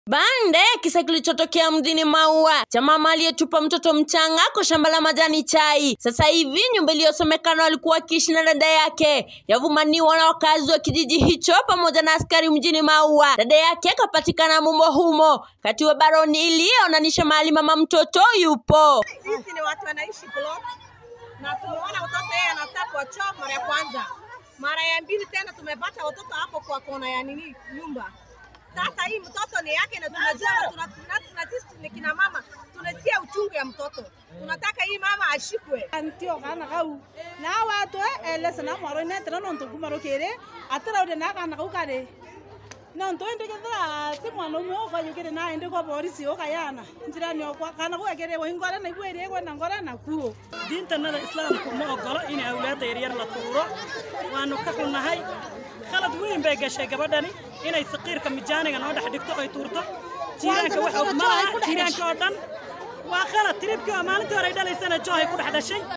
Baada ya kisa kilichotokea mjini Maua cha mama aliyetupa mtoto mchanga kwa shamba la majani chai. Sasa hivi nyumba iliyosomekana walikuwa wakiishi na dada yake yavumaniwa na wakazi wa kijiji hicho pamoja na askari mjini Maua. Dada yake akapatikana mumo humo kati wa baroni iliyonanisha mahali mama mtoto yupo. Sisi ni watu wanaishi plot na tumeona watoto yeye anataka choo mara ya kwanza, mara ya mbili tena tumepata watoto hapo kwa kona ya nini nyumba. Sasa hii mtoto ni yake na tunajua na tuna, tuna, tuna, sisi ni kina mama tunasikia uchungu ya mtoto, tunataka hii mama ashikwe. antio kana kau na wato ele sana maro ne tra non to kumaro kere atara ode na kana kau kare non to ende kedra ti mwana mo ka yukere na ende ko borisi o kayana njira ni okwa kana ko kere wo ingora na ibwere ko na ngora na kuo diintanada islaamku ma ogolo in awlaadda yaryar la tuuro waanu ka xunnahay khalad weyn bay gashay gabadhani inay saqiirka mijaaniga noo dhex dhigto ay tuurto jiiraanka wax og ma laha jiiraanka oo dhan waa khalad tiribkii oo maalintii hore ay dhalaysana joohay ku dhex dhashay